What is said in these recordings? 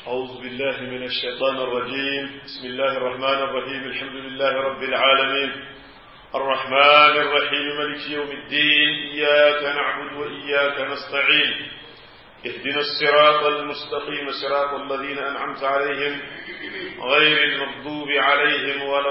أعوذ بالله من الشيطان الرجيم بسم الله الرحمن الرحيم الحمد لله رب العالمين الرحمن الرحيم ملك يوم الدين إياك نعبد وإياك نستعين اهدنا الصراط المستقيم صراط الذين أنعمت عليهم غير المغضوب عليهم ولا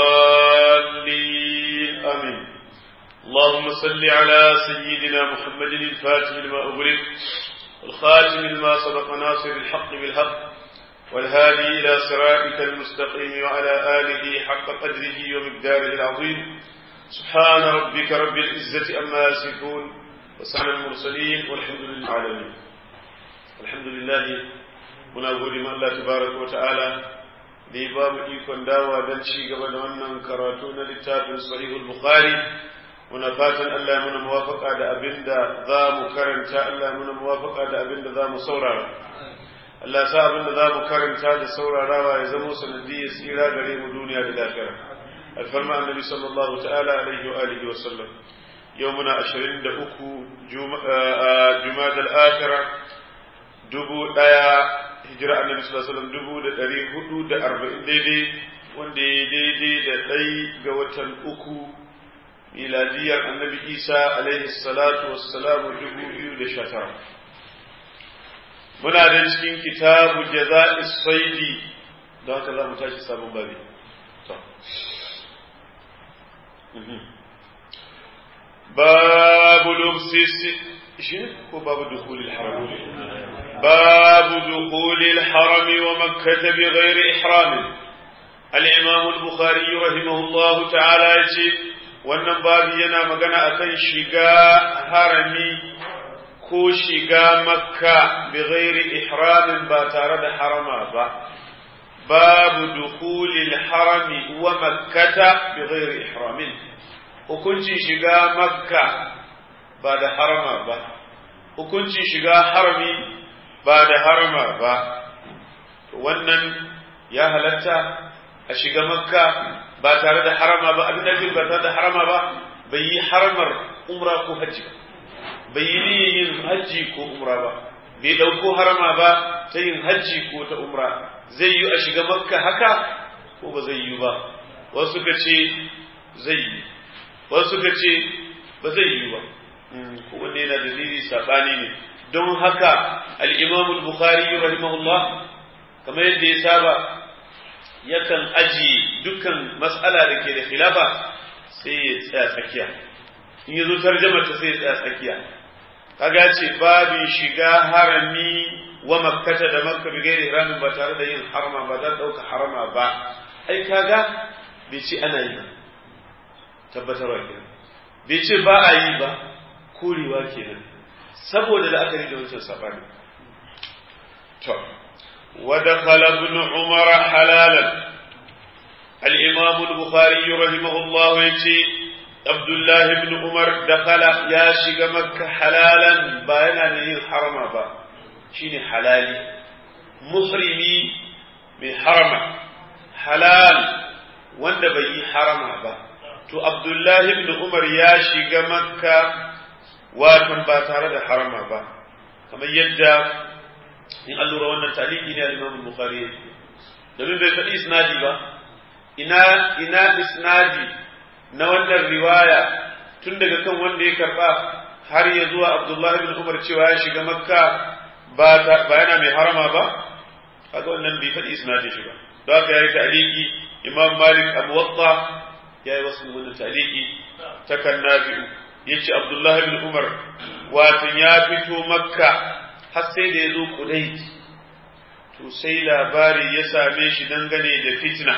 الضالين آمين اللهم صل على سيدنا محمد الفاتح لما أغلق الخاتم لما سبق ناصر الحق بالحق والهادي إلى صراطك المستقيم وعلى آله حق قدره ومقداره العظيم سبحان ربك رب العزة أما يصفون وسلام المرسلين والحمد لله العالمين الحمد لله muna gode ma Allah tabaraka wa ta'ala da ya ba mu ikon dawa don ci gaba da wannan karatu na littafin sahihul bukhari muna fatan Allah ya muna muwafaka da abin da za mu karanta Allah ya muna muwafaka da abin da za mu saurara Allah sa abin da za mu karanta da saurarawa ya zama sanadiyar tsira gare mu duniya da lafiya alfarma annabi sallallahu ta'ala alaihi wa alihi wa sallam yau muna 23 juma'a al-akhirah dubu daya hijira annabi sallallahu alaihi wasallam dubu da ɗari hudu da arba'in daidai wanda ya daidai da ɗai ga watan uku miladiyar annabi isa alaihi salatu wassalamu dubu biyu da sha tara muna da cikin kitabu jaza'i saidi don haka za mu tashi sabon babi babu lubsi shi ko babu dukulil haram باب دخول الحرم ومكة بغير إحرام الإمام البخاري رحمه الله تعالى يجي wannan babu yana magana akan shiga harami ko shiga makka bi ghairi ihramin ba tare da harama ba babu dukhulil harami wa makkata bi ghairi ihramin hukuncin shiga makka ba da harama ba hukuncin shiga harami ba da harama ba wannan ya halatta a shiga makka ba tare da harama ba abin da ba tare da harama ba bai yi haramar umra ko hajji ba bai yi yin hajji ko umra ba bai ɗauko harama ba ta yin hajji ko ta umra zai yi a shiga makka haka ko ba zai yi ba wasu ka ce zai yi wasu ka ce ba zai yi ba kowanne yana dalili saɓani ne don haka al'imamu bukhari rahimahullah kamar yadda ya saba yakan aji dukkan matsala da ke da khilafa sai ya tsaya tsakiya in ya zo tarjamar ta sai ya tsaya tsakiya kaga ce babin shiga harami wa makkata da makka bi gairi haramin ba tare da yin harama ba za ɗauka harama ba ai kaga bai ce ana yi ba tabbatarwa kenan bai ce ba a yi ba korewa kenan saboda la'akari da wancan sabani to wa dakhala ibn umar halalan al-imam al-bukhari rahimahullah yace abdullah ibn umar dakhala ya shiga makka halalan ba yana da yin harama ba shine halali muhrimi mai harama halal wanda bai yi harama ba to abdullah ibn umar ya shiga makka watan ba tare da harama ba kamar yadda in an lura wannan taliki ne al-Imam Bukhari domin bai faɗi isnadi ba ina ina isnadi na wannan riwaya tun daga kan wanda ya karba har ya zuwa Abdullah ibn Umar cewa ya shiga Makka ba ba yana mai harama ba kaga wannan bai faɗi isnadi shi ba don haka yayi taliki Imam Malik Abu Watta yayi wasu wannan taliki ta kan Nafi'u yace Abdullah ibn Umar watan ya fito Makka har sai da ya zo Qudayt to sai labari ya same shi dangane da fitna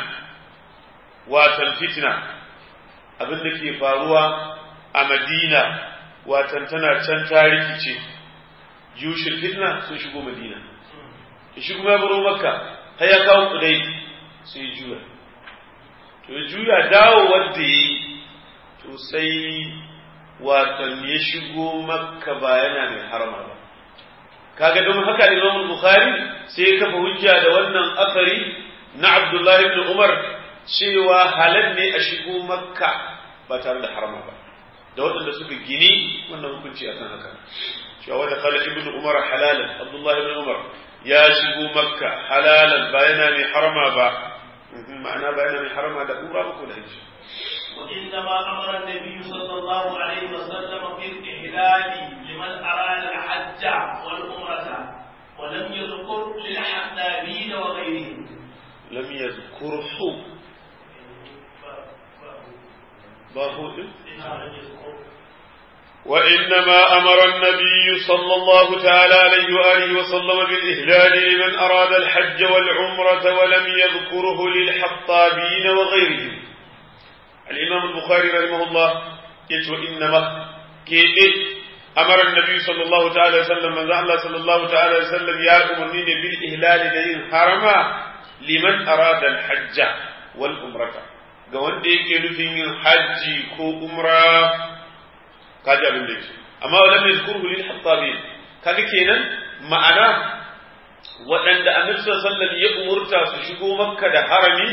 watan fitna abin da ke faruwa a Madina watan tana can ta rikice jushin fitna sun shigo Madina shi kuma ya baro Makka har ya kawo Qudayt sai juya to juya dawo wanda yi to sai watan ya shigo makka ba yana mai harama ba kaga don haka Imam Bukhari sai ya kafa hujja da wannan asari na Abdullahi ibn Umar cewa halal ne a shigo makka ba tare da harama ba da waɗanda suka gini wannan hukunci akan haka cewa wanda khala ibn Umar halalan Abdullahi ibn Umar ya shigo makka halalan ba yana mai harama ba ma'ana ba yana mai harama da umra ba ko da hajji وإنما أمر النبي صلى الله عليه وسلم بالإحلال لمن أراد الحج والعمرة ولم يذكر للحنابين وغيرهم لم يذكره باهو وإنما أمر النبي صلى الله تعالى عليه وآله وسلم بالإهلال لمن أراد الحج والعمرة ولم يذكره للحطابين وغيرهم الإمام البخاري رحمه الله يقول إنما كيف أمر النبي صلى الله تعالى وسلم من الله صلى الله تعالى وسلم يا أمنين بالإهلال دين حرما لمن أراد الحج والعمرة قوان ديك نفين حج كو عمره kaji abin da yake amma walam yazkuruhu lil hattabin kaga kenan ma'ana waɗanda annabi sallallahu alaihi ya umurta su shigo makka da harami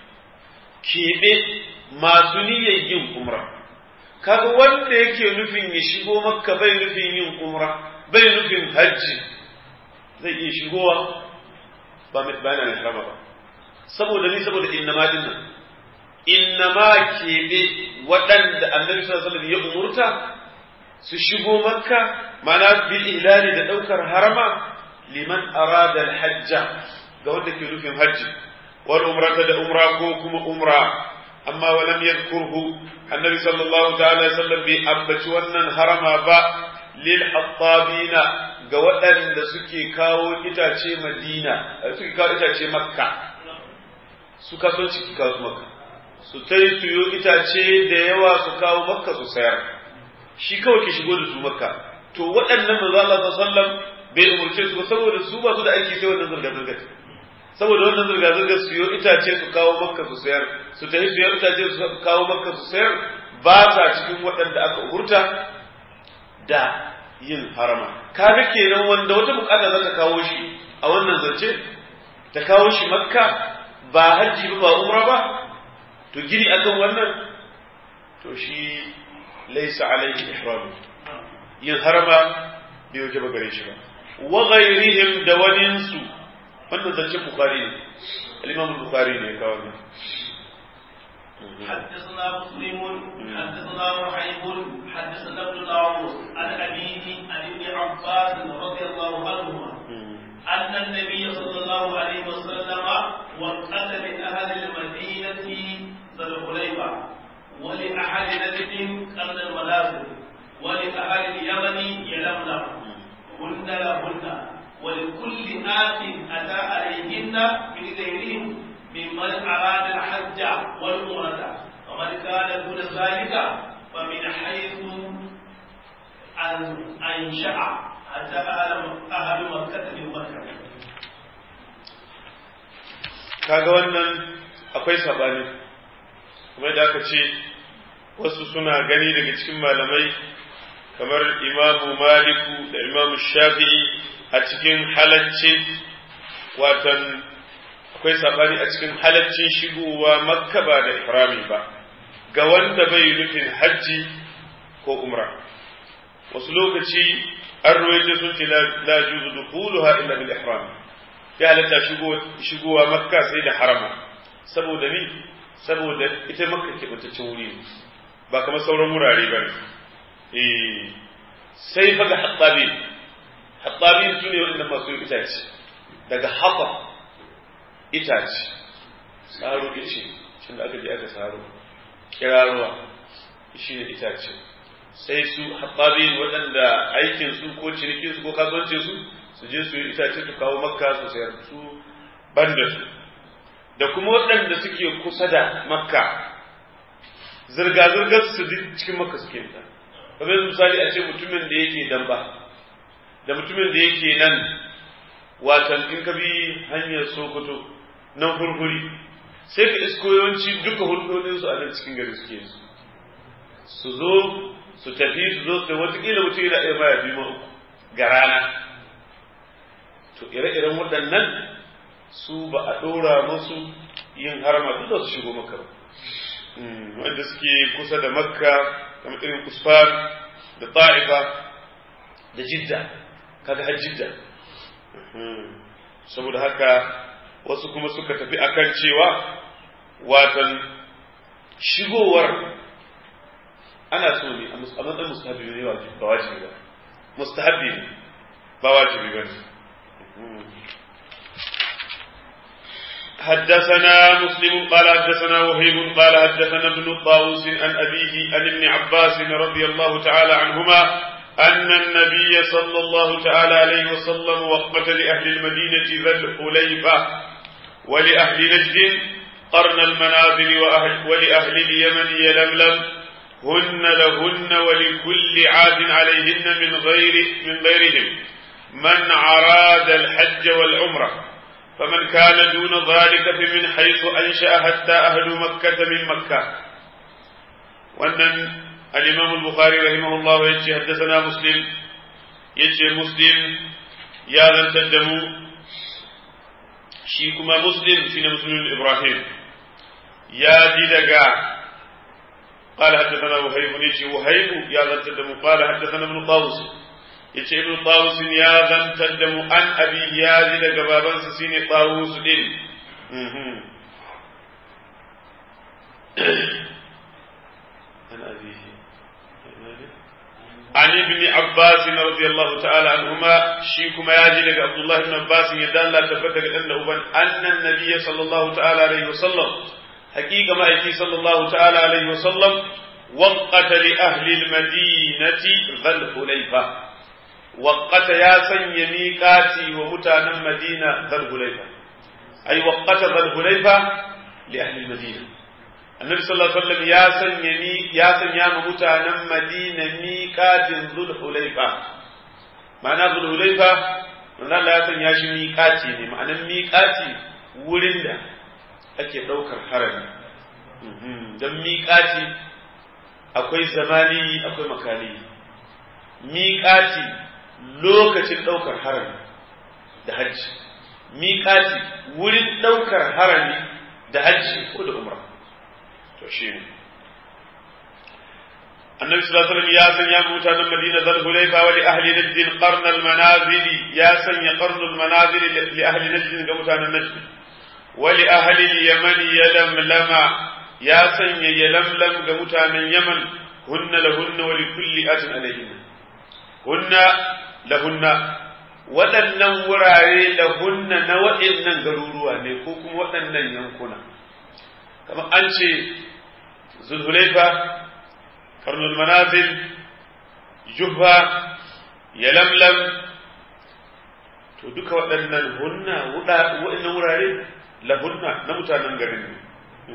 keɓe masu niyyar yin umra kaga wanda yake nufin ya shigo makka bai nufin yin umra bai nufin hajji zai iya shigowa ba mai bayana mai harama ba saboda ni saboda innama dinnan innama keɓe waɗanda annabi sallallahu alaihi ya umurta su shigo makka mana bil ihlali da daukar harama liman arada al hajja ga wanda ke nufin hajji wal umrata da umra ko kuma umra amma wa lam yadhkurhu annabi sallallahu ta'ala sallam bi ambaci wannan harama ba lil hattabina ga waɗanda suke kawo itace madina suke kawo itace makka su kaso ciki kawo makka su tai suyo itace da yawa su kawo makka su sayar shi kawai ke shigo da su makka to waɗannan manzo Allah sallam bai umurce su ba saboda su ba su da aiki sai wannan zurga zurga saboda wannan zurga zurga su yo itace su kawo makka su sayar su tafi su yo itace su kawo makka su sayar ba sa cikin waɗanda aka umurta da yin harama kaga kenan wanda wata bukata za ta kawo shi a wannan zance ta kawo shi makka ba hajji ba ba umra ba to gini akan wannan to shi laisa alaihi ihram yin harama bai waje ba gare shi ba wa ghairihim da waninsu wannan zancen bukhari ne al-imam bukhari ne kawo ne حدثنا مسلم حدثنا وحيب حدثنا ابن داوود عن أبيه عن ابن عباس رضي الله عنهما أن النبي صلى الله عليه وسلم وقت من أهل المدينة ذا الحليفة ولأهل نجد قرن المنازل ولأهل اليمن يلملم هن لهن ولكل آت أتى عليهن من غيرهم ممن أراد الحج والعمرة ومن كان دون ذلك فمن حيث أن أنشأ حتى أهل مكة من مكة kaga wannan akwai sabani kuma da aka ce wasu suna gani daga cikin malamai kamar imamu maliku da imamu shafi'i a cikin halacci watan akwai sabani a cikin halaccin shigowa makka ba da ihrami ba ga wanda bai nufin hajji ko umra wasu lokaci an ruwaito sun ce la juzu dukhuluha illa bil ihram ya halatta shigowa makka sai da harama saboda ni saboda ita makka ke bataccen wuri ne ba kamar sauran wurare ba ne sai fa ga hattabi hattabi su ne waɗanda masu yin itace daga hafa itace tsaro ice cin da aka je aka tsaro kiraruwa shi ne itace sai su hattabi waɗanda aikin su ko cinikin su ko kasuwancin su su je su yi itace su kawo makka su sayar su banda su da kuma waɗanda suke kusa da makka zirga-zirgar su duk cikin makka suke ta kamar misali a ce mutumin da yake damba da mutumin da yake nan watan in ka bi hanyar sokoto nan furfuri sai ka isko yawanci duka hulɗoɗin su a nan cikin gari suke su su zo su tafi su zo su watakila mutum yana iya baya biyu uku ga rana to ire-iren waɗannan su ba a ɗora musu yin harama duk da su shigo makka ba wanda suke kusa da makka kamar irin kusfar da ta'ifa da jidda kaga har jidda saboda haka wasu kuma suka tafi akan cewa watan shigowar ana so ne a matsayin mustahabi ne ba wajibi ba mustahabi ne ba wajibi ba ne حدثنا مسلم قال حدثنا وهيب قال حدثنا ابن طاووس عن أبيه عن ابن عباس رضي الله تعالى عنهما أن النبي صلى الله تعالى عليه وسلم وقت لأهل المدينة ذا الحليفة ولأهل نجد قرن المنازل وأهل ولأهل اليمن يلملم هن لهن ولكل عاد عليهن من غير من غيرهم من أراد الحج والعمرة فمن كان دون ذلك فمن حيث أنشأ حتى أهل مكة من مكة وأن الإمام البخاري رحمه الله يجي حدثنا مسلم يجي مسلم يا ذا تدمو شيكما مسلم سين مسلم إبراهيم يا ديدقا قال حدثنا وهيب يجي وهيب يا ذا تدمو قال حدثنا ابن طاووس yace ibnu tawus ya zantar da mu an abi ya ji daga babansa shine tawus din an abihi an ibn abbas radiyallahu ta'ala anhuma shi kuma ya ji daga abdullah ibn abbas ya dalla tabbata ga dan da uban annan nabiy sallallahu ta'ala alaihi wasallam haqiqa ma'aiki sallallahu ta'ala alaihi wasallam وقت لأهل المدينة ذا الحليفة وقت يا سن ميقاتي ومتانا مدينة ذا الحليفة أي وقت ذا الحليفة لأهل المدينة النبي صلى الله عليه وسلم يا سن يمي يا سن يا متانا مدينة ميقات ذو الحليفة معنى ذو الحليفة معنى لا سن يا شي ميقاتي ne ma'anan miƙati wurin da ake ɗaukar harami don miƙati akwai zamani akwai makani miƙati lokacin ɗaukar harami da hajji miƙati wurin ɗaukar harami da hajji ko da umra to shi ne annabi sallallahu alaihi wasallam ya sanya mutanen madina zal hulaifa wa li ahli najd qarn al manazil ya sanya qarn al manazil li ahli najd ga mutanen najd wa li ahli al yaman yalamlama ya sanya yalamlam ga mutanen yaman hunna lahunna wa li kulli atin alaihinna hunna lahunna waɗannan wurare lahunna na waɗannan garuruwa ne ko kuma waɗannan yankuna kamar an ce zulhulaifa karnul manazil juhfa yalamlam to duka waɗannan hunna waɗannan wurare lahunna na mutanen garin ne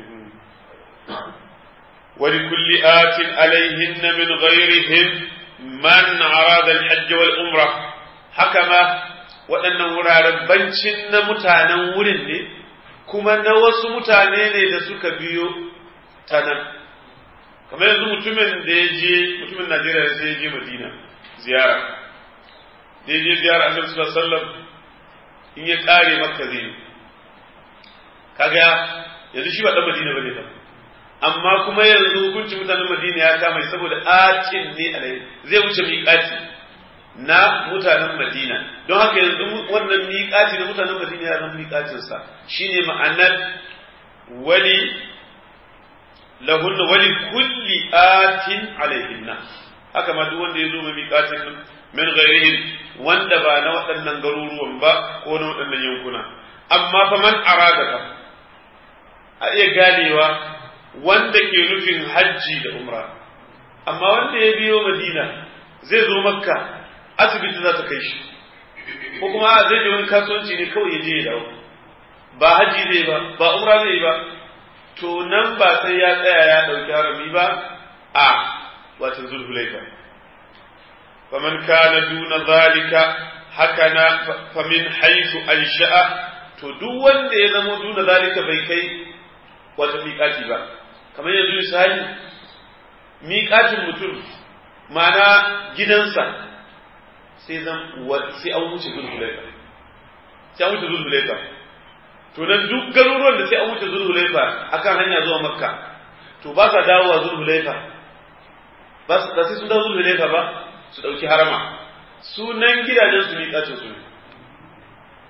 ولكل آت عليهن من غيرهم من أراد الحج والعمرة حكما waɗannan wuraren bancin na mutanen wurin ne kuma na wasu mutane ne da suka biyo ta nan kamar yanzu mutumin da ya je mutumin najeriya sai ya je madina ziyara da ya je ziyara annabi sallallahu alaihi wasallam in ya kare makka zai kaga yanzu shi ba dan madina bane ba amma kuma yanzu hukuncin mutanen madina ya kama saboda atin ne alai zai wuce miƙati na mutanen madina don haka yanzu wannan miƙati na mutanen madina ya zama miƙatinsa shine ma'anar wali lahunna wali kulli atin alaihinna haka ma duk wanda ya zo mai miƙatin min ghairihim wanda ba na waɗannan garuruwan ba ko na waɗannan yankuna amma fa man arada fa a iya ganewa wanda ke nufin hajji da umra amma wanda ya biyo madina zai zo makka asibiti za ta kai shi ko kuma zai je wani kasuwanci ne kawai ya je ya dawo ba hajji zai ba ba umra zai ba to nan ba sai ya tsaya ya ɗauki harami ba a watan zulhulaifa faman kana duna zalika haka na famin haisu ansha'a to duk wanda ya zama duna zalika bai kai wata miƙati ba kamar yanzu misali miƙatin mutum ma'ana gidansa sai zan sai an wuce zulhulaifa sai an wuce zulhulaifa to nan duk garuruwan da sai an wuce zulhulaifa akan hanya zuwa makka to ba sa dawowa zulhulaifa ba sai sun dawo zulhulaifa ba su ɗauki harama sunan gidajen su miƙatin su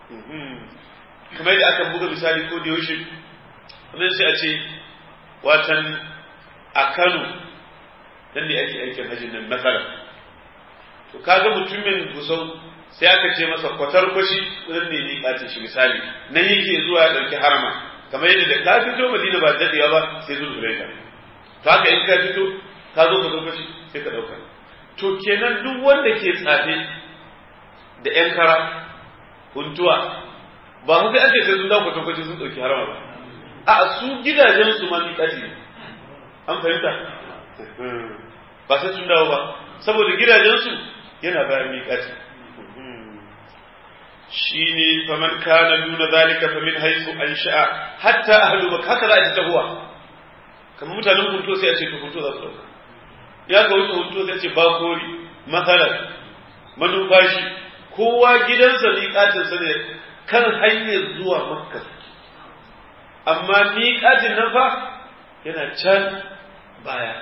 kamar da aka buga misali ko da yaushe wannan sai a ce watan a Kano dan ne ake aikin hajjin nan matsala to kaga mutumin gusau sai aka ce masa kwatar kwashi nan ne ni kace shi misali nan yake zuwa ya dauki harama kamar yadda da ka fito Madina ba dadewa ba sai zuwa Zulaika to haka in ka fito ka zo ka zo kwashi sai ka dauka to kenan duk wanda ke tsafe da yan kara huntuwa ba su sai ake sai sun dawo kwatar kwashi sun dauki harama ba a su gidajen su ma ni kace an fahimta ba sai sun dawo ba saboda gidajensu yana bayan miƙati shi ne faman kana duna zalika fa min haisu an sha'a hatta ahlu bak haka za a ji tahuwa kamar mutanen hunto sai a ce to hunto za su dauka ya ka wuce hunto sai a ce bakori matsalar manufashi kowa gidansa miƙatinsa ne kan hanyar zuwa makka amma miƙatin nan fa yana can baya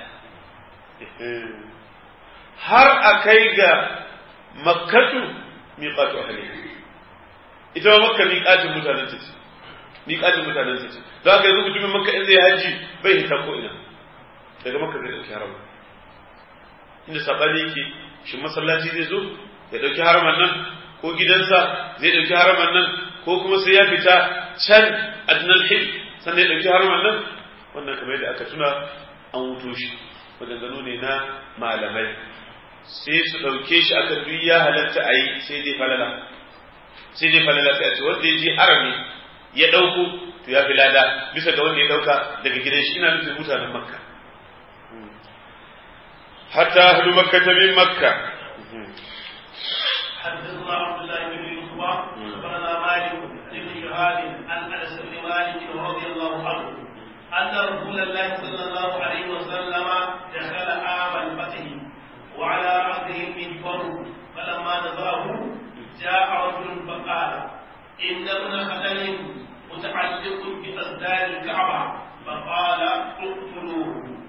har a kai ga makkatu miƙatu ahli ita ma makka miƙatin mutanen ta ce miƙatin mutanen ta ce za ka yanzu mutumin makka in zai haji bai hita ko ina daga makka zai ɗauki harama inda saɓani yake shi masallaci zai zo ya ɗauki haraman nan ko gidansa zai ɗauki haraman nan ko kuma sai ya fita can adnal hil sannan ya ɗauki haraman nan wannan kamar yadda aka tuna an wuto shi maganganu ne na malamai sai su ɗauke shi aka duk ya halatta a yi sai dai falala sai dai falala sai a ce wanda ya je harami ya ɗauko to ya fi lada bisa ga wanda ya ɗauka daga gidan shi ina nufin mutanen makka hatta ahlu makka ta min makka حدثنا عبد الله بن يوسف اخبرنا مالك بن شهاب عن انس بن مالك رضي الله عنه ان رسول الله صلى الله عليه وسلم دخل عام الفتح وعلى رأسه المنبر فلما نظره جاء رجل فقال إن ابن خدل متعلق بأسدار الكعبة فقال اقتلوه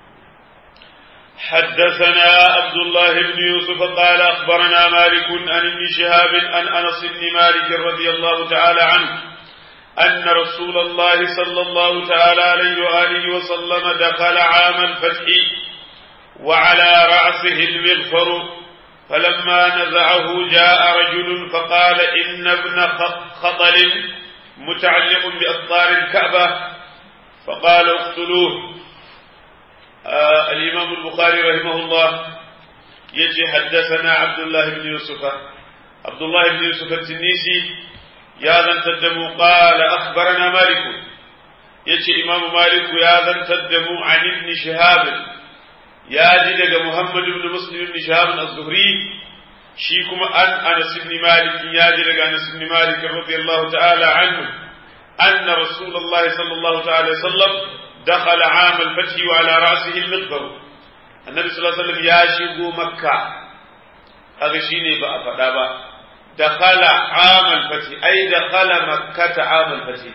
حدثنا عبد الله بن يوسف قال أخبرنا مالك عن ابن شهاب عن أنس بن مالك رضي الله تعالى عنه أن رسول الله صلى الله تعالى عليه وآله وسلم دخل عام الفتح وعلى رأسه المغفر فلما نزعه جاء رجل فقال إن ابن خطل متعلق بأسطار الكعبة فقال اقتلوه آه الإمام البخاري رحمه الله يجي حدثنا عبد الله بن يوسف عبد الله بن يوسف التنيسي يا ذا تدموا قال أخبرنا مالك يجي إمام مالك يا ذا تدموا عن ابن شهاب ya ji daga Muhammad ibn Muslim ibn Shahab az-Zuhri shi kuma an Anas ibn Malik ya ji daga Anas ibn Malik radiyallahu ta'ala anhu anna Rasulullah sallallahu ta'ala sallam dakhala 'am al-fath wa ala ra'sihi al-miqbar annabi sallallahu alaihi wasallam ya shigo makka kaga shine ba a faɗa ba dakhala 'am al-fath ay dakhala makkah 'am al-fath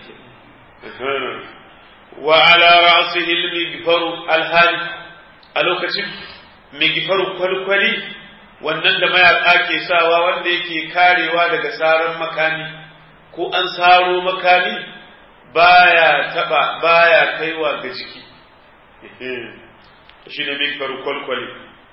wa ala ra'sihi al-miqbar al-halik a lokacin mai gifaru kwalkwali wannan da mayaƙa ke sawa wanda yake karewa daga saran makami ko an saro makami baya taba baya kaiwa ga jiki shi ne mai gifaru kwalkwali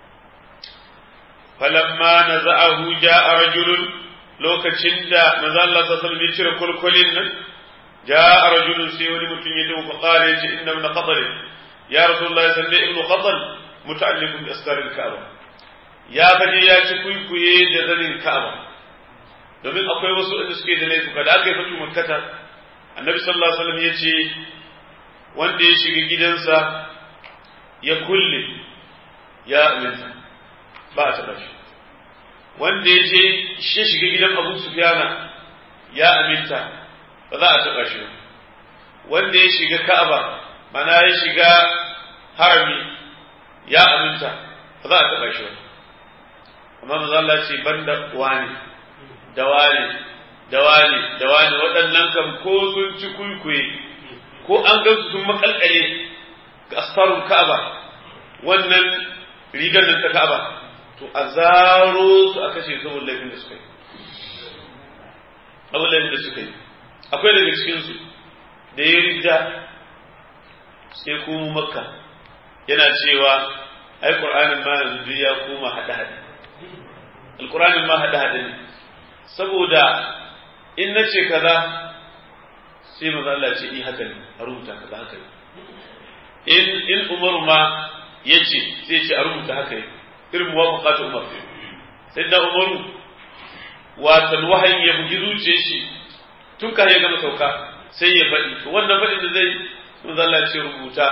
falamma na za'ahu ja'a rajulun lokacin da manzo Allah sallallahu alaihi cire kwalkwalin nan ja'a rajulun sai wani mutum ya dawo fa qala yace inna min qadar ya rasulullahi sallallahu alaihi ibnu khadal muta'alliqun bi astaril ka'aba ya faje ya ci kuikuye da zanin ka'aba domin akwai wasu inda suke da laifuka da aka yi fatu makkata annabi sallallahu alaihi wasallam ya ce wanda ya shiga gidansa ya kulle ya aminta ba a taɓa shi wanda ya je shi shiga gidan abu sufyana ya aminta ba za a taɓa shi ba wanda ya shiga ka'aba mana ya shiga harami ya aminta ba za a taɓa shi ba amma maza Allah ce ban da wani da wani da wani da wani waɗannan kam ko sun ci kuikuye ko an gansu sun makalkale ga asfarun ka'aba wannan rigar nan ta ka'aba to a zaro su a kashe saboda laifin da suka yi abubuwan da suka yi akwai daga cikinsu da ya rida sai kuma makka yana cewa ai qur'anin ma yanzu ya koma hada hada alqur'anin ma hada hada ne saboda in nace kaza sai manzo Allah ce i haka ne a rubuta kaza haka ne in in umaru ma yace sai ce a rubuta haka ne irin muwafaqatu umar sai da umaru watan wahayi ya bugi zuciyar shi tun ka ya gama sauka sai ya faɗi to wannan faɗin da zai manzo Allah ce rubuta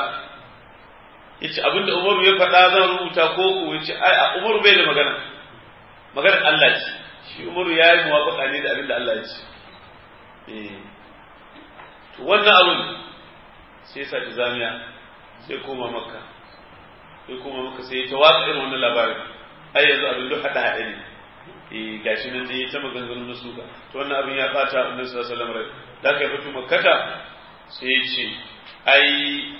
yace abinda Umaru ya faɗa zan rubuta ko ko yace ai a Umaru bai da magana maganar Allah ce shi Umaru ya yi muwafaqa ne da abinda Allah ya ce eh to wannan abin sai sa ta zamiya sai koma makka sai koma makka sai ta watsa irin wannan labarin ai yanzu abin duk hada hada ne eh gashi nan dai ta maganganun na suka to wannan abin ya bata annabi sallallahu alaihi wasallam rai da kai fito makkata sai ya ce ai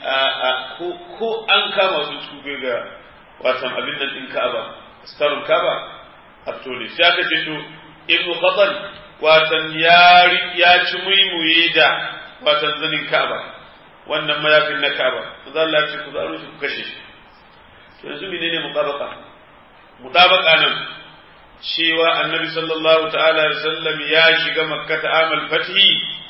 ko an kama su tube ga watan abin nan din Ka'aba starun Ka'aba a tole sai aka ce to ibnu Khatal watan ya ya ci muimuye da watan zanin Ka'aba wannan mayafin na Ka'aba manzo Allah ce ku zaro shi ku kashe shi to yanzu menene mutabaka mutabaka nan cewa annabi sallallahu ta'ala alaihi wasallam ya shiga makka ta amal fathi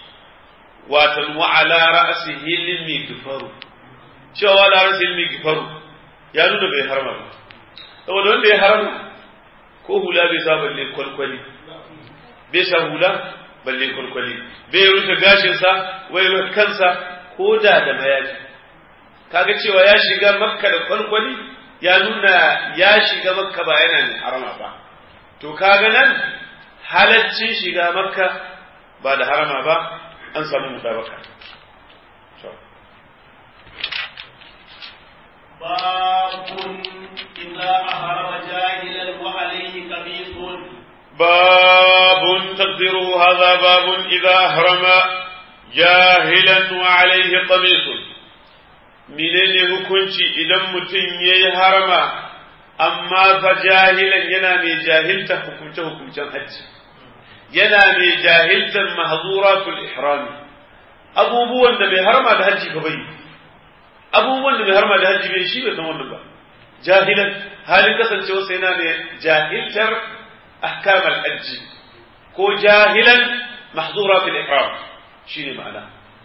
watan wa ala ra'sihi lil gifaru cewa wa ala ra'sihi lil gifaru ya nuna bai harama ba saboda wanda ya harama ko hula bai sa balle kwalkwali bai sa hula balle kwalkwali bai rufe gashin sa wai rufe kansa ko da da mayafi kaga cewa ya shiga makka da kwalkwali ya nuna ya shiga makka ba yana ne harama ba to kaga nan halaccin shiga makka ba da harama ba an samu mutabaka باب إذا أهرم جاهلا وعليه قميص باب تقديره هذا باب إذا أهرم جاهلا وعليه قميص menene hukunci idan mutum ya yi harama amma fa jahilan yana mai jahilta hukumce-hukumcen hajji yana mai jahiltar mahzuratul ihrami abubuwan da mai harma da hajji ka bai abubuwan da mai harma da hajji bai shi bai san wannan ba jahilan halin kasancewa sai yana mai jahiltar ahkamal hajji ko jahilan mahzuratul ihram shine ma'ana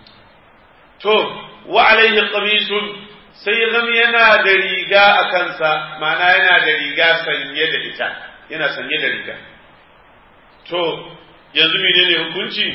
to wa alaihi qamisun sai ya zama yana da riga a kansa ma'ana yana da riga sanye da ita yana sanye da riga to yanzu menene hukunci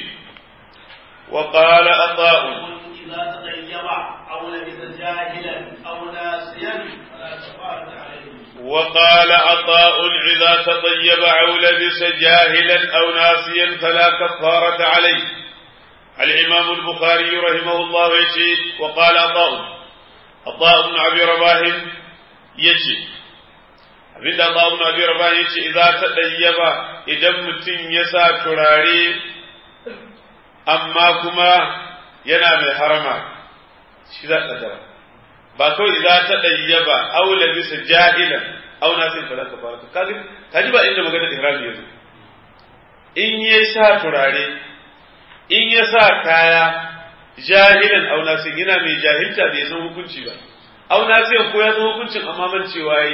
wa qala ata'u إذا تغيب أو لبس جاهلا أو ناسيا فلا كفارة عليه وقال عطاء إذا تطيب أو لبس جاهلا أو ناسيا فلا كفارة عليه الإمام البخاري رحمه الله يجي وقال عطاء عطاء بن أبي رباح يجي abinda Allah ibn Abi Rabah yace idza tadayyaba idan mutum ya sa turare amma kuma yana mai harama shi za ka dara ba kawai idza tadayyaba aw labisa jahilan aw nasin fala kafara kaji kaji ba inda magana ihrami yazo in ya sa turare in ya sa kaya jahilan aw nasin yana mai jahilta bai san hukunci ba aw nasin ko ya san hukuncin amma man cewa yi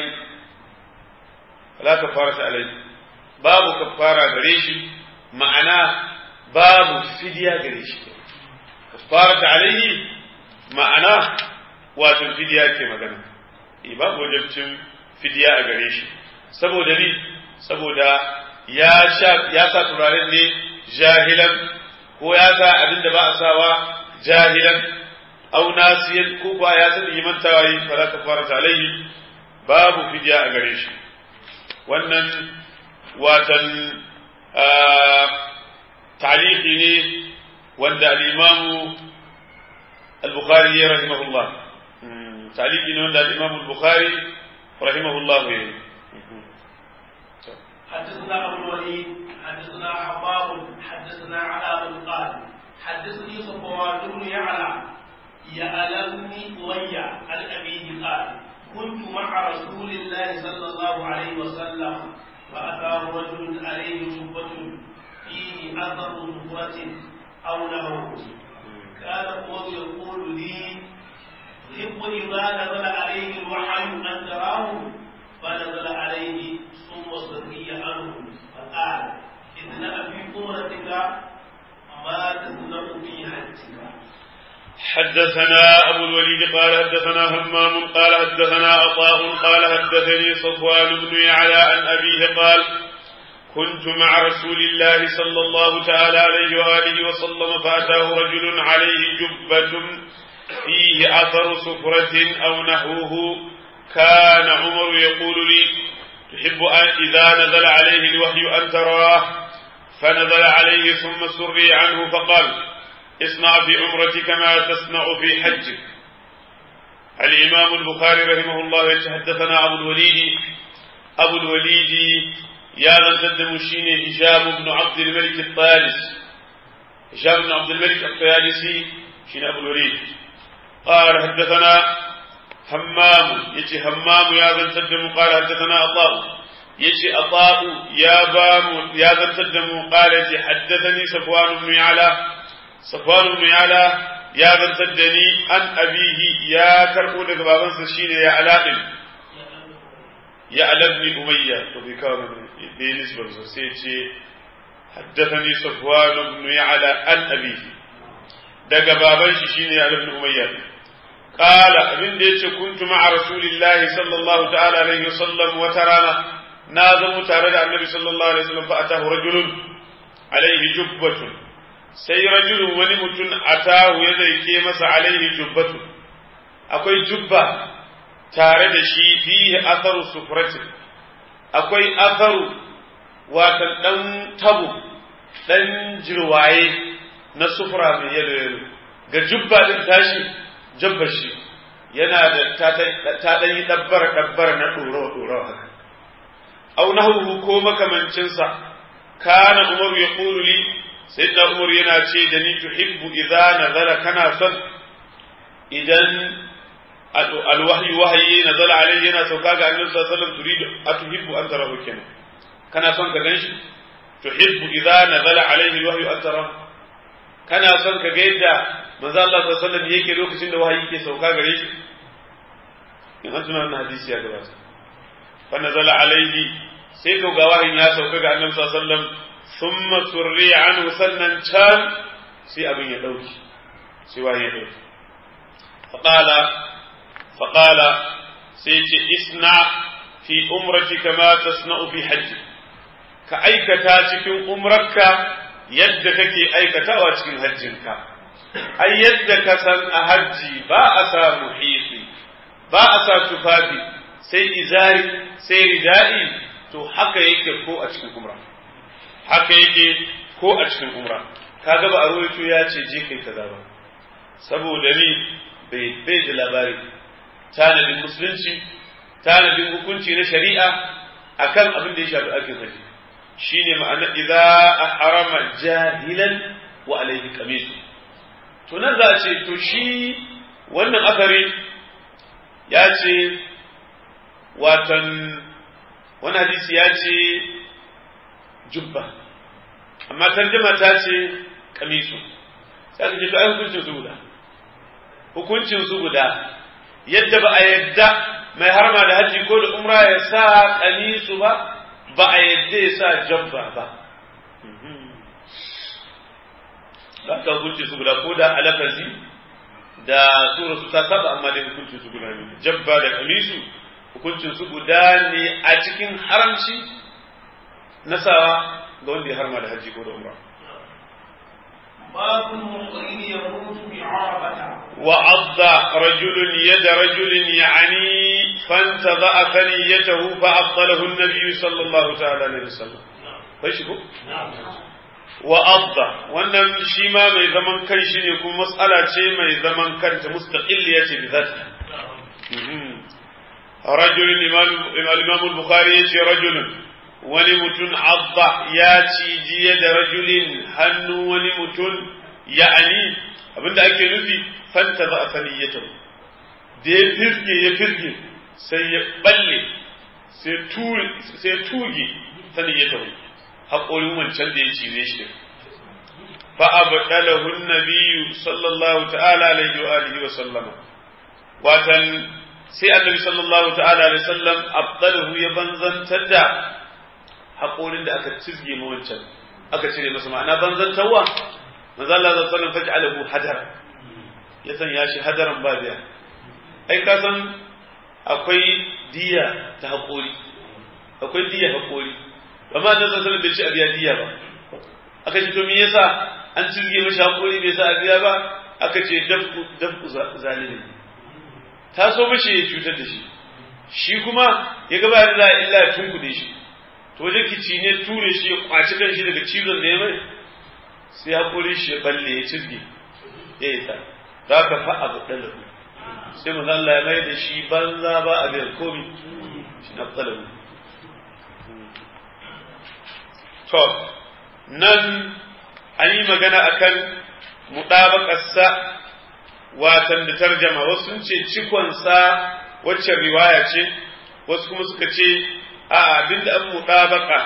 fala kafara ta alai babu kafara gare shi ma'ana babu fidiya gare shi kafara ta alaihi ma'ana wato fidiya ke magana e babu wajabcin fidiya a gare shi saboda ni saboda ya sha ya sa turaren ne jahilan ko ya sa abin da ba a sawa jahilan au nasiyan ko ba ya san imantawa yi fala kafara ta alaihi babu fidiya a gare shi wannan watan taliki ne wanda al'imamu al-bukhari ya rahimahullah taliki ne wanda al'imamu al-bukhari rahimahullah ya yi حدثنا ابو الوليد حدثنا حباب حدثنا علاء بن قال حدثني صفوان بن يعلى يعلمني أمية عن أبيه قال كنت مع رسول الله صلى الله عليه وسلم فأتاه رجل عليه جبة فيه أثر صفرة أو نهر كان عمر يقول لي يحب إذا نزل عليه الوحي أن تراه فنزل عليه ثم استغني عنه فقال إذن في قمرتك ما تصنع في حجك حدثنا أبو الوليد قال حدثنا همام قال حدثنا عطاء قال حدثني صفوان بن يعلى عن أبيه قال كنت مع رسول الله صلى الله تعالى عليه وآله وسلم فأتاه رجل عليه جبة فيه أثر سفرة أو نحوه كان عمر يقول لي تحب أن إذا نزل عليه الوحي أن تراه فنزل عليه ثم سري عنه فقال اصنع في عمرتك ما تصنع في حجك الإمام البخاري رحمه الله يتحدثنا أبو الوليد أبو الوليد يا من تدم شيني هشام بن عبد الملك الطالس هشام بن عبد الملك الطيالسي شين أبو الوليد قال حدثنا همام يجي همام يا من تدم قال حدثنا عطاء يجي عطاء يا بام يا من تدم قال يجي حدثني صفوان بن يعلى صفوان بن يعلى يا من تدني عن أبيه يا كربو لك بابنسا شين يا علاء يا على ابن أمية وفي كان بنسبة سيتي حدثني صفوان بن يعلى عن أبيه daga baban shi shine ya ibn umayya qala abin da yace kuntu ma'a rasulillahi sallallahu ta'ala alaihi wasallam wata rana na zama tare da annabi sallallahu alaihi wasallam fa atahu rajulun alaihi jubbatun sai rajulun wani mutum atahu ya zaike masa alaihi jubbatun akwai jubba tare da shi fihi atharu sufratin akwai atharu watan dan tabu dan jirwaye na sufura mai yalo yalo ga jubba din tashi jabba shi yana da ta dan yi dabbara dabbara na doro doro haka au nahwu ko makamancin sa kana umar ya qulu li sayyidina umar yana ce da ni tuhibbu idza nazala kana son idan alwahyi wahayi nazala alayhi yana sauka ga annabi sallallahu alaihi wasallam turidu atuhibbu an tarahu kenan kana son ka ganshi tuhibbu idza nazala alayhi alwahyu an tarahu kana son ka ga yadda manzo Allah sallallahu alaihi wasallam yake lokacin da wahayi ke sauka gare shi in an tuna wannan hadisi ya gabata fa nazala alaihi sai ka ga wahayin ya sauka ga annabi sallallahu alaihi wasallam thumma surri anhu sannan can sai abin ya dauki sai wahayi ya dauki faqala faqala sai ce isna fi umratika ma tasna'u fi hajji ka aikata cikin umrarka yadda kake aikatawa cikin hajjinka ai yadda ka san a hajji ba a sa muhiti ba a sa tufafi sai izari sai ridai to haka yake ko a cikin umra haka yake ko a cikin umra kaga ba a rawaito ya ce je kai kaza ba saboda ni bai bai da labari tanadin musulunci tanadin hukunci na shari'a akan abin da ya shafi aikin hajji shine ma'ana idza harama jahilan wa alayhi qamis to nan za a ce to shi wannan asari ya ce watan wani hadisi ya ce jubba amma tarjama ta ce kamisu sai aka ce to ai hukuncin su guda hukuncin su guda yadda ba a yadda mai harma da haji ko da umra ya sa kamisu ba ba a yadda ya sa jabba ba za ka hukunci su guda ko da alafazi da sura su ta saba amma dai hukuncin su guda ne jabba da kamisu hukuncin su guda ne a cikin haramci na sawa ga wanda ya harma da haji ko da umra باب المحرم يموت بعرفة وعض رجل يد رجل يعني فانتضأ ثنيته فأبطله النبي صلى الله تعالى عليه وسلم فشكو وعض wannan shi ma mai zaman kan shi ne kuma matsala ce mai zaman kanta mustaqilliya ce bi zata rajul imam al-bukhari yace rajulun wani mutum abba ya ciji da rajulin hannu wani mutum ya'ani abinda ake nufi fanta za a sani ya tabu da ya firge ya firge sai ya balle sai tuge sani ya tabu haƙorin wancan da ya cize shi fa abdalahu an-nabiy sallallahu ta'ala alaihi wa alihi wa sallama watan sai annabi sallallahu ta'ala alaihi wasallam abdalahu ya banzantar da haƙorin da aka cizge ma wancan aka cire masa ma'ana banzantarwa manzo Allah sallallahu alaihi wasallam faj'alahu hadar ya sanya shi hadaran ba biya ai ka san akwai diya ta haƙori akwai diya haƙori amma annabi sallallahu alaihi wasallam bai ci a biya diya ba aka ce to me yasa an cizge mashi haƙori bai sa a biya ba aka ce dafku dafku zalimi ta so mashi ya cutar da shi shi kuma ya gaba da za a illa ya tunkuɗe shi to wajen kici ne ture shi ya kwaci kan shi daga cizon da ya mai sai ya kore shi ya balle ya cizge ya yi ta za ka fa abu ɗalabu sai mu Allah ya mai da shi banza ba a biyar komi shi na ɗalabu to nan an yi magana akan muɗabaƙarsa watan da tarjama wasu sun ce cikonsa waccan riwaya ce wasu kuma suka ce a abinda an mutabaka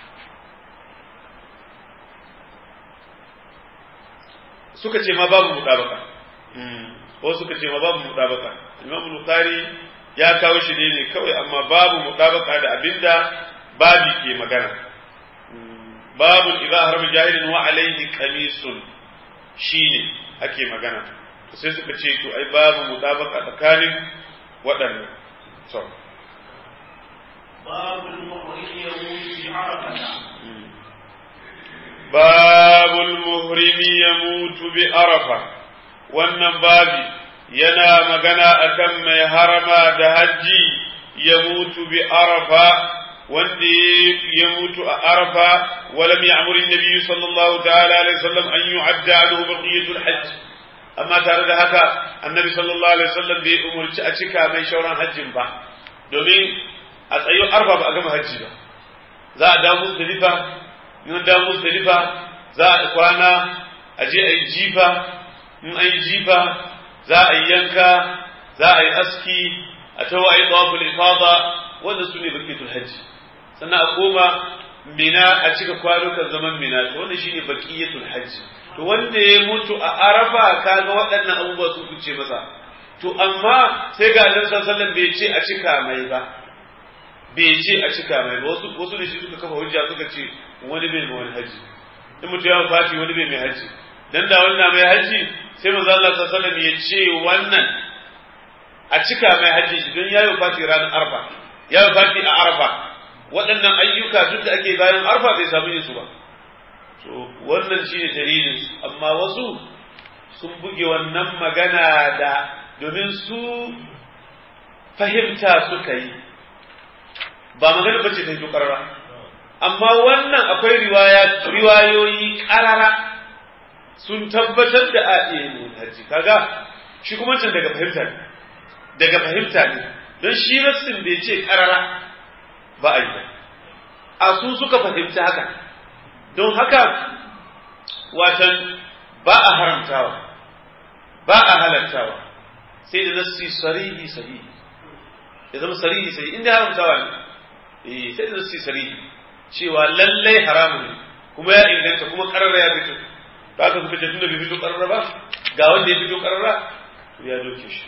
suka ce ma babu mutabaka wasu suka ce ma babu mutabaka imam bukhari ya kawo shi ne kawai amma babu mutabaka da abinda babi ke magana babu idza harama jahilin wa alaihi qamisun shine ake magana sai suka ce to ai babu mutabaka tsakanin waɗannan to babu muhrim yamutu bi arafata babul muhrimi yamutu bi arafa wannan babi yana magana akan mai harama da hajji ya mutu bi arafa wanda ya mutu a arafa walam ya'muru an-nabi sallallahu ta'ala alaihi wasallam an yu'adda lahu baqiyatul hajj amma tare da haka annabi sallallahu alaihi wasallam bai umurci a cika mai shauran hajjin ba domin a tsayo arfa ba a gama hajji ba za a damu muzdalifa in damu muzdalifa za a kwana a je a yi jifa in an yi jifa za a yi yanka za a yi aski a tawa a yi tawaful ifada wanda su ne bakiyatul hajji sannan a koma mina a cika kwanukan zaman mina to wannan shine baqiyatul hajji to wanda ya mutu a arafa kaga waɗannan abubuwa su kuce masa to amma sai ga annabi sallallahu alaihi bai ce a cika mai ba bai ce a cika mai ba wasu wasu da shi suka kafa hujja suka ce wani bai mai wani haji in mutu ya fati wani bai mai haji dan da wannan mai haji sai manzo Allah sallallahu alaihi ya ce wannan a cika mai haji shi don yayi fati ranar arfa yayi fati a arfa waɗannan ayyuka duk da ake bayan arfa bai samu yin su ba to wannan shi ne dalilin amma wasu sun buge wannan magana da domin su fahimta suka yi ba magana bace ta yi karara amma wannan akwai riwayoyi karara sun tabbatar da a iya yin hajji kaga shi kuma can daga fahimta ne daga fahimta ne don shi rassin bai ce karara ba a yi ba a su suka fahimta haka don haka watan ba a haramtawa ba a halartawa sai da nassi sarihi sahihi ya zama sarihi sahihi inda haramtawa ne eh sai da nassi sarihi cewa lallai haramun ne kuma ya inganta kuma karara ya fito ba ka suka ce tunda bai fito karara ba ga wanda ya fito karara to ya doke shi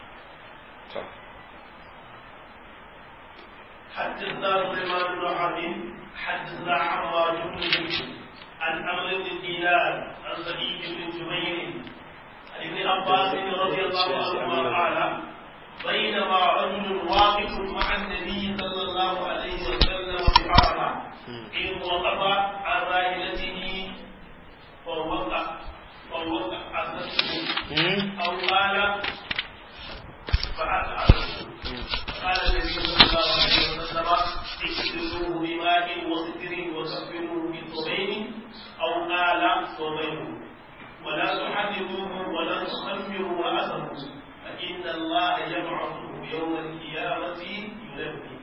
حدثنا سليمان بن حرب حدثنا حماد بن عن عمرو بن دينار عن سعيد بن جبير عن ابن عباس رضي الله عنهما قال بينما رجل واقف مع النبي صلى الله عليه وسلم في عرفه إذ وقف عن راحلته فوقع فوقع عزته أو قال فأسعده قال النبي صلى الله عليه وسلم اغسلوه بماء وستر وكفنوه بثوبين او قال ثوبين ولا تحرموه ولا تخمروا راسه فان الله يبعثه يوم القيامه ينبه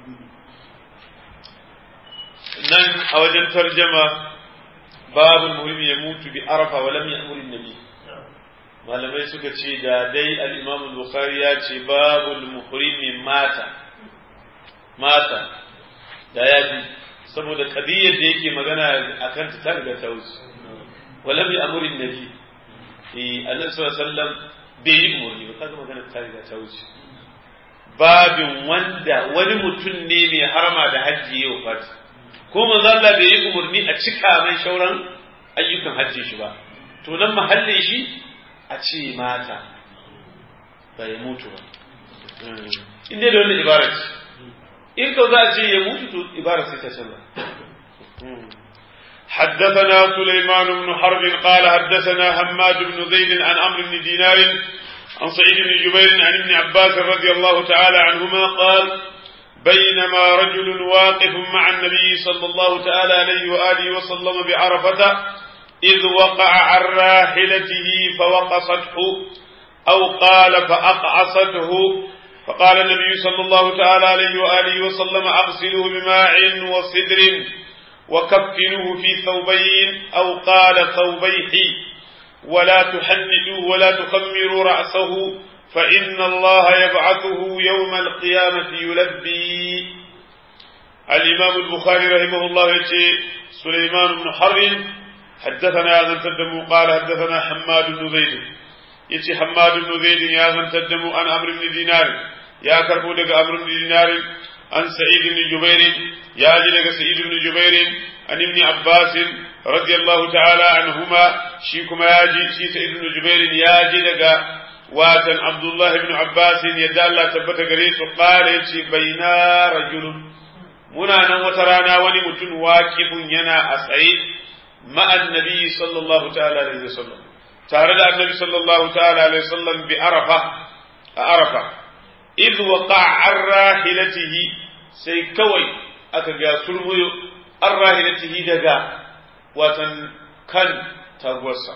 nan a wajen tarjama babu muhimmi ya mutu bi arafa wa lam ya'mur nabi malamai suka ce da dai al-imam al-bukhari ya ce babul muhrimi mata mata da ya fi saboda kadiyar da yake magana akan ta ta riga ta wuce wala bi amurin nabi eh annabi sallallahu alaihi wasallam bai yi umarni ba kaga magana ta riga ta wuce babin wanda wani mutum ne mai harama da hajji yau fati ko manzo Allah bai yi umarni a cika mai shauran ayyukan hajji shi ba to nan mahallin shi a ce mata bai mutu ba in dai da wannan ibara ce in ka za a ce ya mutu to ibara sai ta canza حدثنا سليمان بن حرب قال حدثنا حماد بن زيد عن عمرو بن دينار عن سعيد بن جبير عن ابن عباس رضي الله تعالى عنهما قال بينما رجل واقف مع النبي صلى الله تعالى عليه وآله وسلم بعرفة إذ وقع عن راحلته فوقصته أو قال فأقعصته فقال النبي صلى الله تعالى عليه وآله وسلم أغسله بماء وصدر وكفنوه في ثوبين أو قال ثوبيه ولا تحنئوا ولا تخمروا رأسه فإن الله يبعثه يوم القيامة يلبي الإمام البخاري رحمه الله يتي سليمان بن حرب حدثنا هذا تدم قال حدثنا حماد بن زيد يتي حماد بن زيد يا من تدم عن أمر بن دينار يا كربو دق أمر بن دينار عن سعيد بن جبير يا جلق سعيد بن جبير عن ابن عباس رضي الله تعالى عنهما شيكما ياجي شي سعيد بن جبير يا جلق watan Abdullah ibn Abbas yadda Allah tabbata gare su kare ce baina rajulun muna nan wata rana wani mutum waqifun yana a tsaye ma'an nabi sallallahu ta'ala alaihi wasallam tare da annabi sallallahu ta'ala alaihi wasallam bi arafa a arafa id waqa'a an rahilatihi sai kawai aka ga sulmuyo an rahilatihi daga watan kan taguwarsa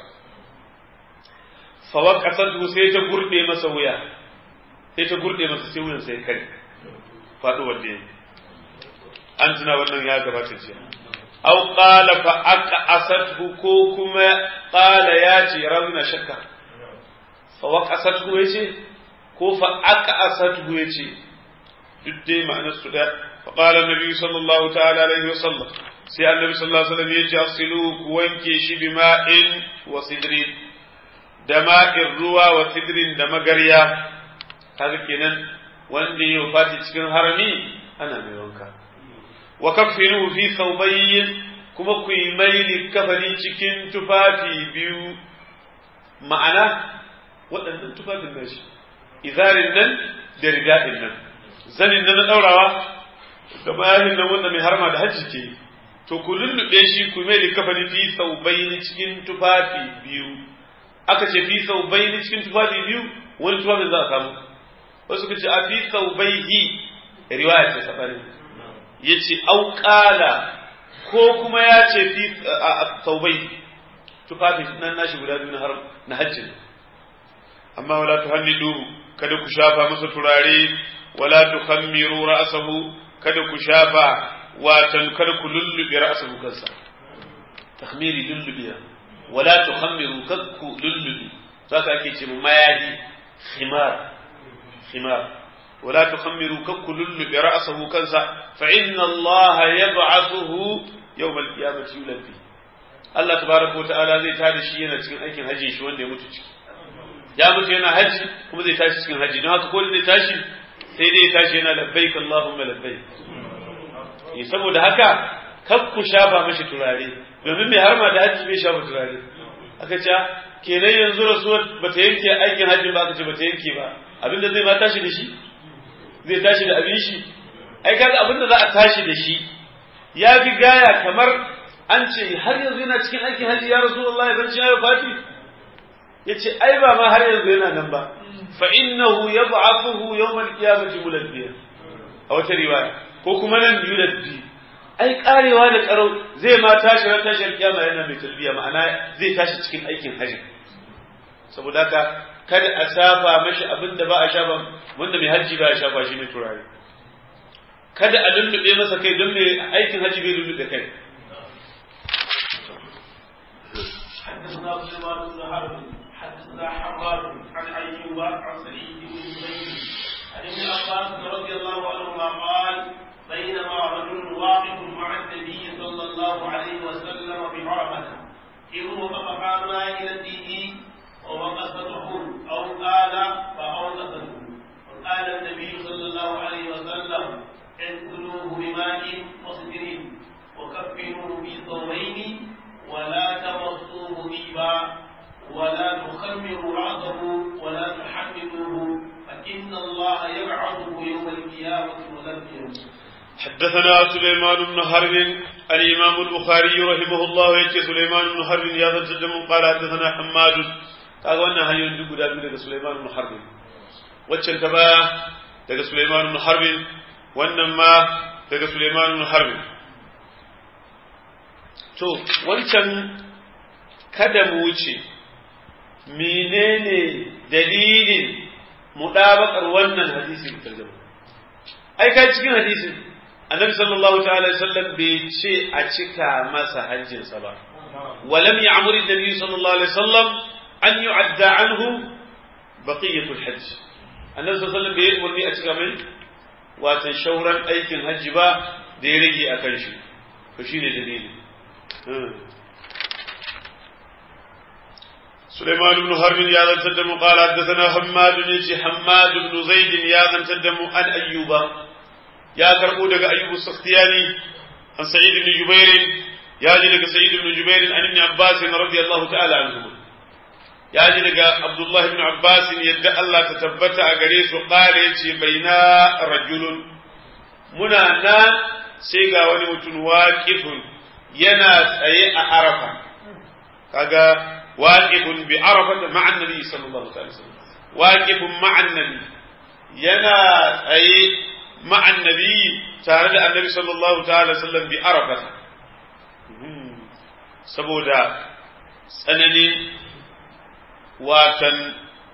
fawaqasatu sai ta gurde masa wuya sai ta gurde masa sai wuyan sai kai faɗo wanda yayi an tuna wannan ya gabata jiya aw qala fa aqasathu ko kuma qala ya ce rawina shakka fawaqasathu yace ko fa aqasathu yace duk dai ma'anar su da fa qala annabi sallallahu ta'ala alaihi wasallam sai annabi sallallahu alaihi wasallam yace asilu ku wanke shi bima'in wa sidrin da ma'in ruwa wa sidrin da magarya kaga kenan wanda ya fati cikin harami ana mai wanka wa kaffinuhu fi thawbayn kuma ku yi maili kafani cikin tufafi biyu ma'ana waɗannan tufafin nashi izarin nan da rigaɗin nan zanin nan na ɗaurawa da bayanin nan wanda mai harma da hajji ke to ku lullube shi ku mai kafani fi thawbayn cikin tufafi biyu aka ce fi thawbayn cikin tufafi biyu wani tufafin za a samu wasu ka ce a fi thawbayhi riwaya ce sabarin ya ce auƙala ko kuma ya ce fi taubai tufafin nan nashi guda biyu na hajjin amma wala tu hallidu kada ku shafa masa turare wala tu khammiru ra'sahu kada ku shafa watan kada ku lullube ra'sahu kansa takhmiri lullubiya wala tu khammiru kada ku lullube saka ake ce mayahi khimar khimar ولا تخمروا كك لل برأسه كنسا فإن الله يبعثه يوم القيامة يلبي Allah tabaraka wa ta'ala zai tada shi yana cikin aikin haji shi wanda ya mutu ciki ya mutu yana haji kuma zai tashi cikin haji don haka ko zai tashi sai dai ya tashi yana labbaik Allahumma labbaik eh saboda haka kar ku shafa mashi turare domin mai harma da haji bai shafa turare aka ce kenan yanzu rasuwar bata yanke aikin hajji ba aka ce bata yanke ba abinda zai ma tashi da shi zai tashi da abin shi ai kaga abin da za a tashi da shi ya fi gaya kamar an ce har yanzu yana cikin aikin hajji ya rasu Allah ya zanci ya fati ya ce ai ba ma har yanzu yana nan ba fa innahu yab'athuhu yawm al-qiyamati mulabbiya a wata riwaya ko kuma nan yulabbi ai karewa da karau zai ma tashi ran tashar kiyama yana mai talbiya ma'ana zai tashi cikin aikin hajji saboda haka kada a shafa mashi abin da ba a shafa wanda mai hajji ba a shafa shi ne turare kada a lullube masa kai don mai aikin hajji bai lullube kai حدثنا سليمان بن حرب حدثنا حماد عن ايوب عن سعيد بن زيد عن ابن عباس رضي الله عنهما قال بينما رجل واقف مع النبي صلى الله عليه وسلم بعرفه إذ وقف فقال راحلته ووقفته أو قال فأوقفته وقال النبي صلى الله عليه وسلم اغسلوه بماء وصدر وكفنوه في ثوبين ولا تمصوه طيبا ولا تخمروا رأسه ولا تحملوه فإن الله يبعثه يوم القيامة ملبيا حدثنا سليمان بن حرب الإمام البخاري رحمه الله يكي سليمان بن حرب يا ذا الجدم قال حدثنا حماد kaga wannan hanyoyin duk guda biyu daga Sulaiman ibn Harb waccan ta baya daga Sulaiman ibn Harb wannan ma daga Sulaiman ibn Harb to wancan kada mu wuce menene dalilin mudabakar wannan hadisi da tarjuma ai kai cikin hadisin annabi sallallahu ta'ala sallam bai ce a cika masa hajjinsa ba ولم يعمر النبي صلى الله عليه وسلم أن يعدى عنه بقية الحج النبي صلى الله عليه وسلم بيقول لي أتكا من واتنشورا أيكن هج با ديريجي أكنشي فشيني دليل سليمان بن حرب يا ذا تدم قال حدثنا حماد يجي حماد بن زيد يا ذا تدم عن أيوب يا كربو دغ أيوب السختياني عن سعيد بن جبير يا جي دغ سعيد بن جبير عن ابن عباس رضي الله تعالى عنهما يا جي دغ عبد الله بن عباس يد الله تثبت أغري سو قال يجي بينا رجل منا نان sai ga wani mutum waƙifun yana tsaye a arafa kaga واقف بعرفة مع النبي صلى الله عليه وسلم واقف مع النبي ينا أي مع النبي تعالى النبي صلى الله تعالى وسلم بعرفة سبودا سنني watan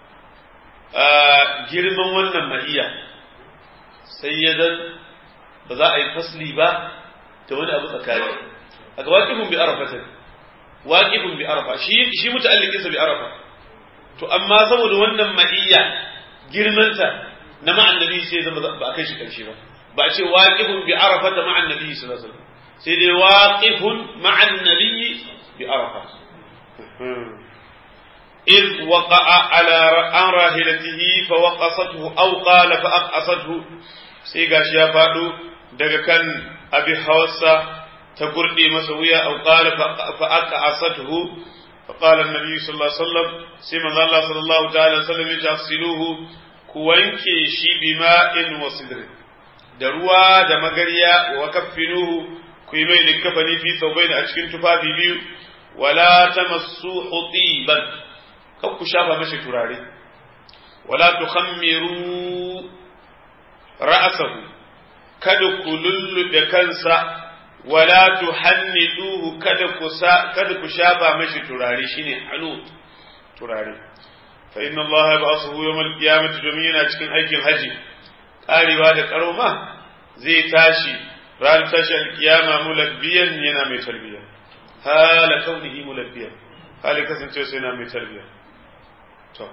girman wannan ma'iya sai ya zan ba za a yi fasli ba da wani abu tsakani a ga waƙifin bi arafatin waƙifin bi arafa shi shi muta'alliqinsa bi arafa to amma saboda wannan ma'iyya girmanta na ma'an nabi sai zama ba a kai shi karshe ba ba a ce waqifun bi arafa da ma'an nabi sallallahu alaihi wasallam sai dai waqifun ma'an nabi bi arafa إذ وقع على عن راحلته فوقصته أو قال فأقصته سيغاش يا فادو daga kan abi hawassa ta gurde masa wuya au qala fa aqasatuhu fa qala an-nabi sallallahu alaihi wasallam sai manzo Allah sallallahu ta'ala wasallam ya tafsiluhu ku wanke shi bima'in wa sidrin da ruwa da magariya wa kaffinuhu ku yi mai likafani fi thawbain a cikin tufafi biyu wala tamassuhu tiban kan ku shafa mashi turare wala tukhammiru ra'sahu kada ku lulluɓe kansa wala tuhanniduhu kada ku kada ku shafa mashi turare shine hanud turare fa inna Allah yab'athuhu yawm al-qiyamati domin yana cikin aikin haji karewa da karoma zai tashi ran tashi al-qiyama mulabbiyan yana mai talbiya hala kaunihi mulabbiyan hali kasance sai yana mai talbiya to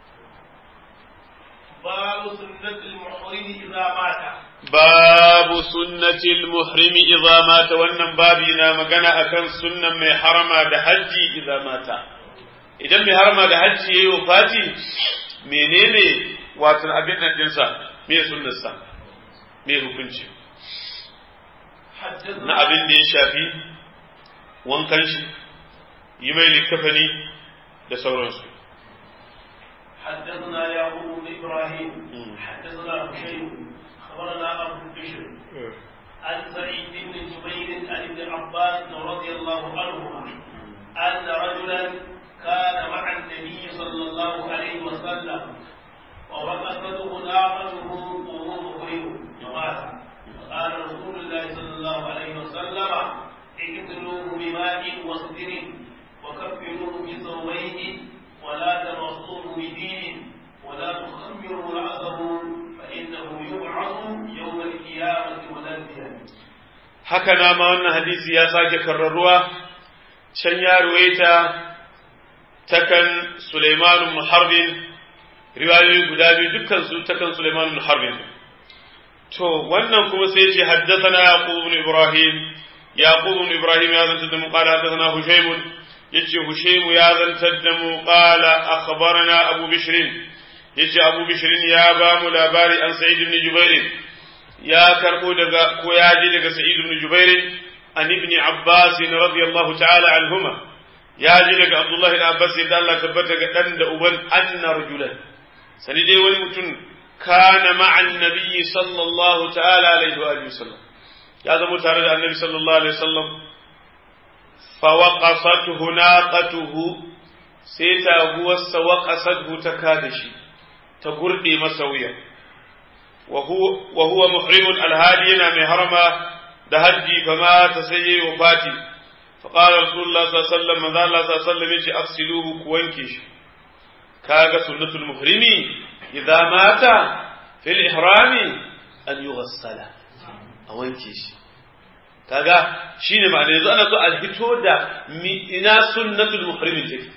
باب سنة المحرم إذا مات باب سنة المحرم إذا مات wannan babi na magana akan sunnan mai harama da hajji idza mata idan mai harama da hajji yayi wafati menene wato abin nan dinsa me sunnarsa me hukunci na abin da ya shafi wankan shi yi mai likafani da sauransu حدثنا يعقوب بن ابراهيم حدثنا هشيم اخبرنا ابو بشر عن سعيد بن جبير عن ابن عباس رضي الله عنهما ان رجلا كان مع النبي صلى الله عليه وسلم ووقفته ناقته وهو مخرج فمات فقال رسول الله صلى الله عليه وسلم اقتلوه بماء وصدر وكفنوه بثوبين ولا تمصوه بدين ولا تخمروا رأسه فإنه يبعث يوم القيامة ملبيا haka na ma wannan hadisi ya sake karraruwa can ya ruwaita takan Sulaiman ibn Harbin riwayoyi guda biyu dukkan su takan Sulaiman ibn Harbin to wannan kuma sai ce haddathana Yaqub ibn Ibrahim Yaqub ibn Ibrahim ya zanta da mu qala haddathana Hushaym yace Hushaimu ya zantar da mu qala akhbarana Abu Bishr yace Abu Bishr ya ba mu labari an Sa'id ibn Jubair ya karbo daga ko ya ji daga Sa'id ibn Jubair an ibn Abbas radiyallahu ta'ala anhuma ya ji daga Abdullah ibn Abbas da Allah tabbata ga dan da uban anna rajulan sani dai wani mutum kana ma'an nabiyyi sallallahu ta'ala alaihi wa sallam ya zama tare da annabi sallallahu alaihi wasallam فوقصته ناقته سيتا هو وقصته تكادشي تقردي مسويا وهو وهو محرم الهادينا من هرما دهجي فما تسيي وفاتي فقال رسول الله صلى الله عليه وسلم ماذا الله صلى الله عليه وسلم يجي أغسلوه كوانكيش كاغا سنة المحرم إذا مات في الإحرام أن يغسل أوانكيش kaga shine ma'ana yanzu ana so a fito da ina sunnatul muhrimin take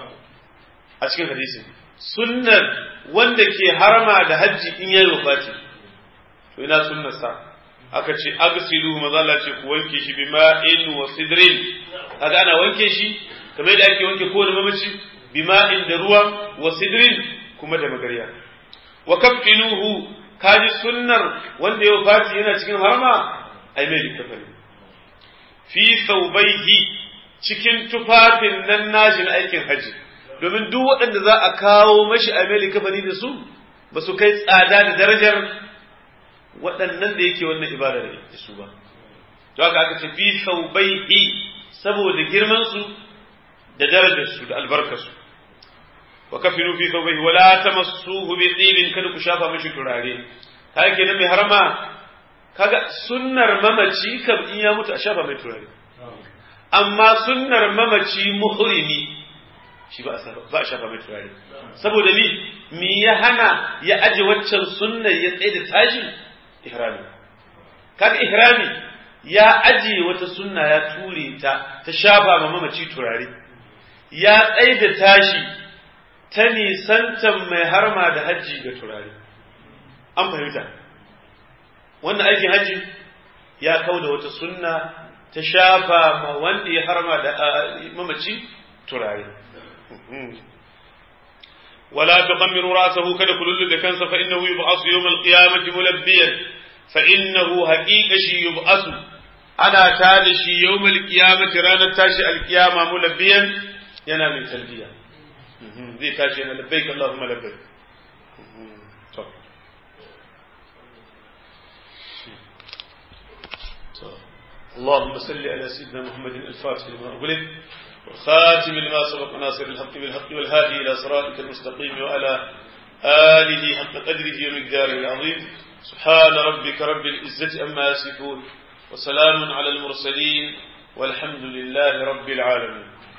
a cikin hadisi sunnar wanda ke harama da hajji in yayi wafati to ina sunnar sa aka ce agsilu maza Allah ce ku wanke shi bi ma'in wa sidrin kaga ana wanke shi kamar da ake wanke kowane mamaci bi ma'in da ruwa wa sidrin kuma da magariya wa kaffinuhu kaji sunnar wanda ya wafati yana cikin harama ai mai likafani fi saubaihi cikin tufafin nan nashi na aikin haji domin duk waɗanda za a kawo mashi a mai kafani da su ba su kai tsada da darajar waɗannan da yake wannan ibada da su ba to haka aka ce fi saubaihi saboda girman su da darajar su da albarkar su wa kafinu fi saubaihi wala tamassuhu bi tibin kada ku shafa mashi turare kai kenan mai harama kaga sunnar mamaci kam in ya mutu a shafa mai turare amma sunnar mamaci muhrimi shi ba a shafa mai turare saboda ni mi ya hana ya aje waccan sunnar ya tsaye da tashi ihrami kaga ihrami ya aje wata sunna ya ture ta ta shafa ma mamaci turare ya tsaye da tashi ta nisantan mai harma da hajji ga turare an fahimta wannan aikin hajji ya kau da wata sunna ta shafa ma wanda ya harma da mamaci turare ولا تقمروا رأسه كده كل اللي كان فإنه يبعث يوم القيامة ملبيا فإنه حقيقة شي يبعث أنا تالي شي يوم القيامة رانا تاشي القيامة ملبيا ينام التلبية ذي تاشي أنا لبيك اللهم لبيك طب. اللهم صل على سيدنا محمد الفاتح لما أغلق والخاتم لما سبق ناصر الحق بالحق والهادي إلى صراطك المستقيم وعلى آله حق قدره ومقداره العظيم سبحان ربك رب العزة أما يصفون وسلام على المرسلين والحمد لله رب العالمين